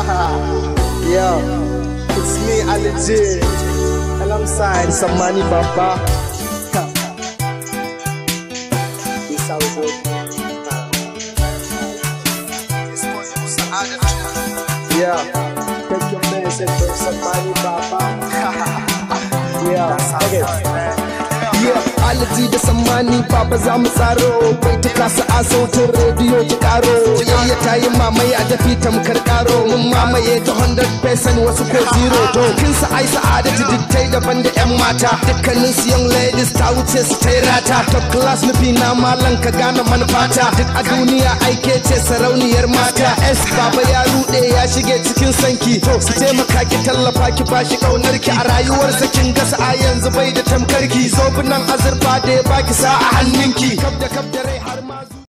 Yo, it's me, Ali J, alongside Samani Baba. This how we do. Yeah, take your message from Samani Baba. Yeah, okay. Yeah, alaji da sammani baba za mu tsaro bai ta kasa a sautin rediyo ki karo yayya ta yi mamaye a dafi tamkar karo mun mamaye ta 100% wasu ko zero to kin sa ai sa'adatu dittai daban da yan mata dukkanin su young ladies ta wuce su ta rata top class nufi na malan ka gane manufata duk a duniya aike ce sarauniyar mata s baba ya rude ya shige cikin sanki to su taimaka ki tallafa ki bashi kaunar ki a rayuwarsa kin gasa a yanzu bai da tamkarki zo nan azurfa da ya baki sa a hannunki kaf da kaf da rai har ma